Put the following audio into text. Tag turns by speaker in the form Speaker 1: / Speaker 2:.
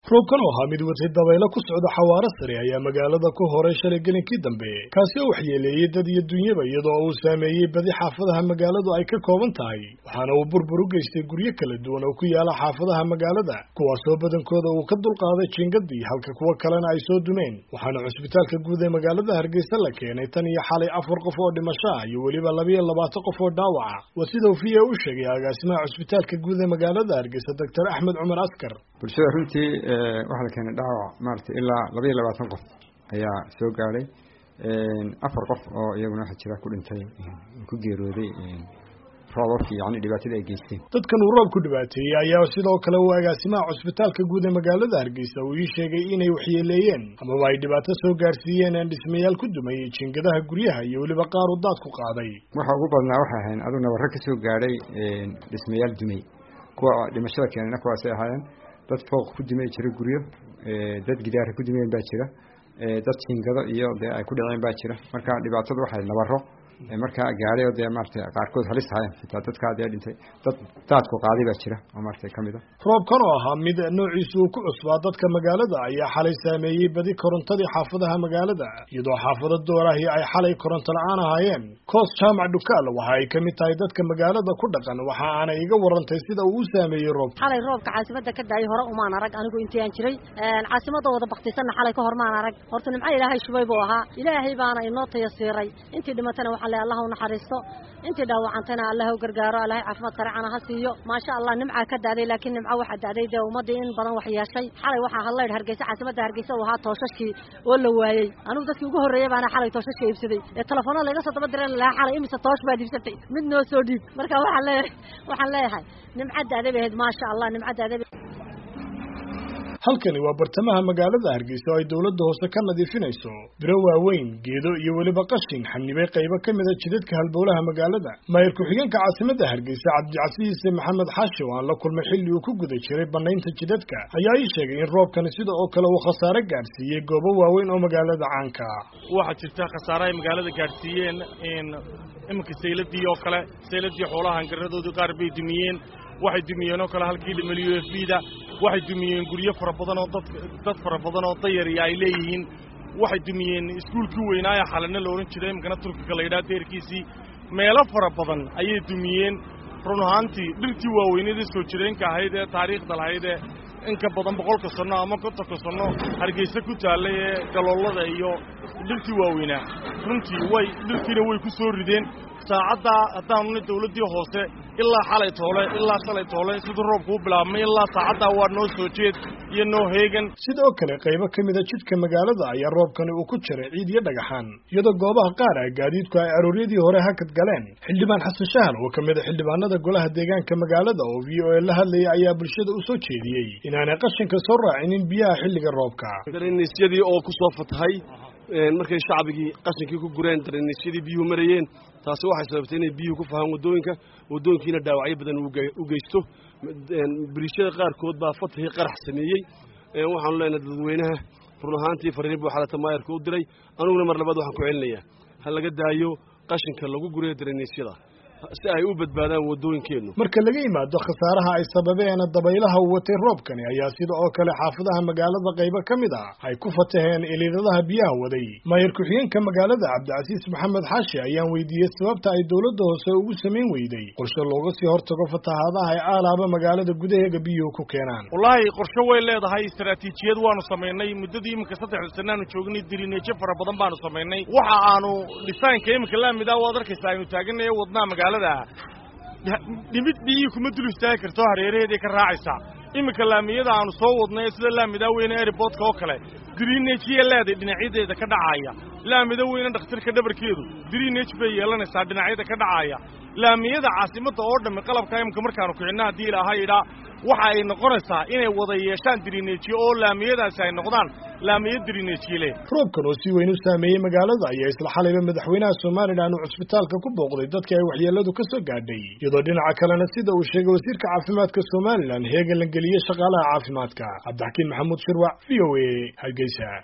Speaker 1: roobkan oo ahaa mid watay dabaylo ku socda xawaaro sare ayaa magaalada ku horay shalay gelinkii dambe kaasi oo waxyeeleeyey dad iyo dunyaba iyadoo uu saameeyey badi xaafadaha magaaladu ay ka kooban tahay waxaana uu burbur u geystay guryo kala duwan oo ku yaala xaafadaha magaalada kuwaasoo badankooda uu ka dulqaaday jingadii halka kuwo kalena ay soo dumeen waxaana cusbitaalka guud ee magaalada hargeysa la keenay tan iyo xalay afar qof oo dhimasho ah iyo weliba labiyo labaatan qof oo dhaawaca waa sida uu v a u sheegay agaasimaha cusbitaalka guud ee magaalada hargeysa doctor axmed cumar askar
Speaker 2: bulshada runtii waxaa la keenay dhaawac maaragtay ilaa laba iyo labaatan qof ayaa soo gaadhay afar qof oo iyaguna waxa jira ku dhintay ku geerooday roobabkii yani dhibaatadii ay geysteen
Speaker 1: dadkan uu roob ku dhibaateeyey ayaa sidoo kale uu agaasimaha cusbitaalka guud ee magaalada hargeysa uu ii sheegay inay waxyeeleeyeen amaba ay dhibaato soo gaarsiiyeen aan dhismayaal ku dumayey jingadaha guryaha iyo weliba qaar uu daad ku qaaday
Speaker 2: waxa ugu badnaa waxay ahayn aduu nabarro ka soo gaadhay dhismayaal dumay kuwa dhimashada keenayna kuwaasay ahaayeen dad fooq ku dumay jira guryo dad gidaara ku dumeen baa jira dad jingado iyo dee ay ku dhaceen baa jira marka dhibaatadu waxay nabaro markaa gaadhay oo dee maarata qaarkood halis ahayen xitaa dadkaa dee dhintay dad daadku qaaday baa jira oo maarata kamid a
Speaker 1: roobkan oo ahaa mid noociisu uu ku cusbaa dadka magaalada ayaa xalay saameeyey badi korontadii xaafadaha magaalada iyadoo xaafado doorahi ay xalay koronto la-aan ahaayeen koos jaamac dhukaal waxa ay kamid tahay dadka magaalada ku dhaqan waxa aanay iga warantay sida uu u saameeyey roobka
Speaker 3: xalay roobka caasimada ka daayay hore umaan arag anigu intii aan jiray caasimada wada baktisanna xalay ka hor maan arag horta nimco ilaahay shubay buu ahaa ilaahay baana inoo tayasiiray intii dhimatana waxaa le allah u naxariisto intii dhaawacantana allah u gargaaro allahay caafimaad saracana ha siiyo maasha allah nimcaa ka daaday laakiin nimco waxaa daaday dee ummadii in badan wax yeeshay xalay waxaa hadlaydh hargeysa caasimada hargeysa uu ahaa tooshashkii oo la waayey anigu dadkii ugu horreeyay baana xalay tooshashka iibsaday ee telefoona layga soo daba diran lahaa xalay imise toosh baad iibsatay mid noo soo dhiib marka waxaan leeyahay waxaan leeyahay nimco daaday bay ahayd maasha allah nimco daaday
Speaker 1: halkani waa bartamaha magaalada hargeysa oo ay dowladda hoose ka nadiifinayso biro waaweyn geedo iyo weliba qashin xanibay qaybo ka mid a jidadka halbowlaha magaalada maayir ku-xigeenka caasimadda hargeysa cabdicasiise maxamed xaashi oo aan la kulmay xilli uu ku guda jiray banaynta jidadka ayaa ii sheegay in roobkani sida oo kale uu khasaare gaadhsiiyey goobo waaweyn oo magaalada caanka
Speaker 4: waxaa jirta khasaare ay magaalada gaadhsiiyeen iminka sayladii oo kale sayladii xoolaha hangaradoodii qaar bay dumiyeen waxay dumiyeen oo kale halkii dhimal u f b da waxay dumiyeen guryo fara badan oo dad dad fara badan oo dayariya ay leeyihiin waxay dumiyeen iskuulkii weynaaye xalana la odhan jiray imikana turkiga la yidhaha deerkiisii meelo fara badan ayay dumiyeen run ahaantii dhirtii waaweynadii soo jireenka ahayd ee taariikhda lahayd ee in ka badan boqolka sanno ama kontonka sanno hargeysa ku taallay ee galoolada iyo dhirtii waaweynaa runtii way dhirtiina way ku soo rideen saacaddaa haddaanuna dawladdii hoose ilaa xalay toole ilaa shalay toole siduu roobku u bilaabmay ilaa saacaddaa waa noo soo jeed iyo noo heegan
Speaker 1: sidoo kale qaybo ka mid a jidka magaalada ayaa roobkani uu ku jiray ciid iyo dhagaxaan iyadoo goobaha qaar ah gaadiidku ay arooryadii hore hakad galeen xildhibaan xasan shahal oo ka mid a xildhibaanada golaha deegaanka magaalada oo v o a la hadlayay ayaa bulshada u soo jeediyey inaanay qashinka soo raacinin biyaha xilliga roobka
Speaker 5: dareniisyadii oo ku soo fatahay markay shacbigii qashinkii ku gureen dareniisyadii biyuhu marayeen taasi waxay sababtay inay biyuhu ku fahaan waddooyinka waddooyinkiina dhaawacyo badan u geysto biriishada qaarkood baa fatahii qarax sameeyey waxaanu leenahay dadweynaha run ahaantii fariin buu xalata maayarka u diray aniguna mar labaad waxaan ku celinayaa ha laga daayo qashinka lagu gurayo dareniisyada si ay u badbaadaan waddooyinkeennu
Speaker 1: marka laga yimaado khasaaraha ay sababeen dabaylaha u watay roobkani ayaa sida oo kale xaafadaha magaalada qaybo ka mid ah ay ku fataheen iliidadaha biyaha waday maayir ku-xigeenka magaalada cabdicasiis maxamed xaashi ayaan weydiiyey sababta ay dowladda hoose ugu samayn weyday qorshe looga sii hortago fatahaadaha ay aalaaba magaalada gudaheega biyuhu ku keenaan
Speaker 4: wallaahi qorshe way leedahay istaraatiijiyad waanu samaynay muddadii iminka saddexda sanaanu joognay dirineejo fara badan baanu samaynay waxa aanu dhisaanka iminka laamid ah waad arkaysa aynu taaganay wadnaa magaalada dhimid biyihii kuma dul istaagi karto hareeraheeday ka raacaysaa iminka laamiyada aanu soo wadnay sida laamida weyne airboodka oo kale dirineejiya leeday dhinacyadeeda ka dhacaya laamida weyne dhakhtarka dhabarkeedu dirineej bay yeelanaysaa dhinacyada ka dhacaya laamiyada caasimadda oo dhammi qalabka imika markaanu kicinno haddii ilaaha idhaa waxa ay noqonaysaa inay wada yeeshaan dirineejiye oo laamiyadaasi ay noqdaan laamiyo dirineejiye leh
Speaker 1: roobkan oo si weyn u saameeyey magaalada ayaa isla xalayba madaxweynaha somalilan uu cusbitaalka ku booqday dadkii ay waxyeeladu ka soo gaadhay iyadoo dhinaca kalena sida uu sheegay wasiirka caafimaadka somalilan heegan la geliyey shaqaalaha caafimaadka cabdixakiin maxamuud shirwac v o a hargeysa